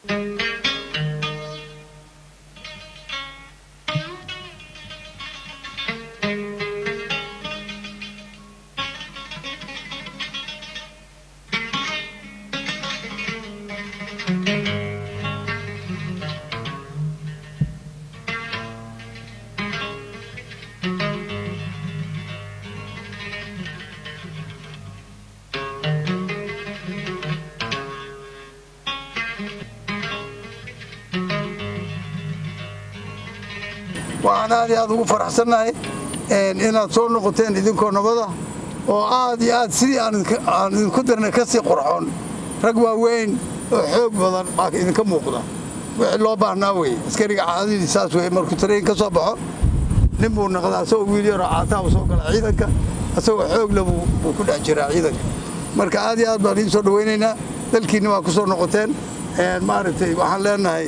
waxaan aad iyo aad ugu faraxsannahay inaad soo noqoteen idinkoo nabada oo aad iyo aad sidii aan idinku dirnay ka sii qurxoon rag waaweyn oo xoog badan baa idinka muuqda wixii loo baahnaa weye askariga caadadii saas weye markuu tarayn ka soo baxo nin buu naqdaa asagoo wiil yaroo caataaba soo gala ciidanka asagoo xoogle buu ku dhex jiraa ciidanka marka aad iyo aad baan idiin soo dhawaynaynaa dalkiinna waa ku soo noqoteen maaragtay waxaan leenahay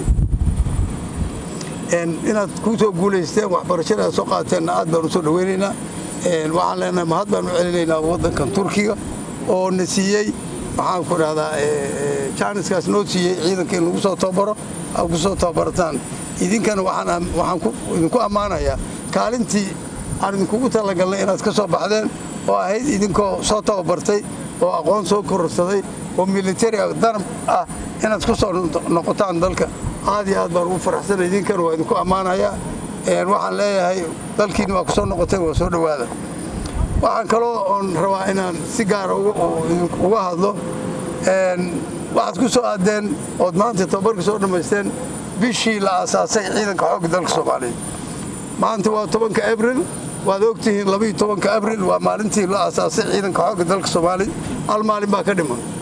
inaad ku soo guulaysteen waxbarashada aad soo qaateenna aad baan u soo dhawaynaynaa waxaan leenahay mahad baan u celinaynaa waddankan turkiga oo na siiyey waxaan ku dhahdaa jaaniskaas noo siiyey ciidanka in lagu soo tababaro aad ku soo tababarataan idinkana waxaan idinku ammaanayaa kaalintii aan idinkugu talagalnay inaad ka soo baxdeen oo ahayd idinkoo soo tababartay oo aqoon soo kororsaday oo militari darab ah inaad ku soo noqotaan dalka aad iyo aad baan ugu faraxsanay idinkana waa idinku ammaanayaa waxaan leeyahay dalkiina waa ku soo noqoteen waa soo dhowaada waxaan kaloo oon rabaa inaan si gaara uga hadlo waxaad ku soo aadeen ood maanta tababarka soo dhammaysteen bishii la aasaasay ciidanka xoogga dalka soomaaliyeed maanta waa tobanka abril waad ogtihiin labaiyo tobanka abril waa maalintii la aasaasay ciidanka xoogga dalka soomaaliya hal maalin baa ka dhiman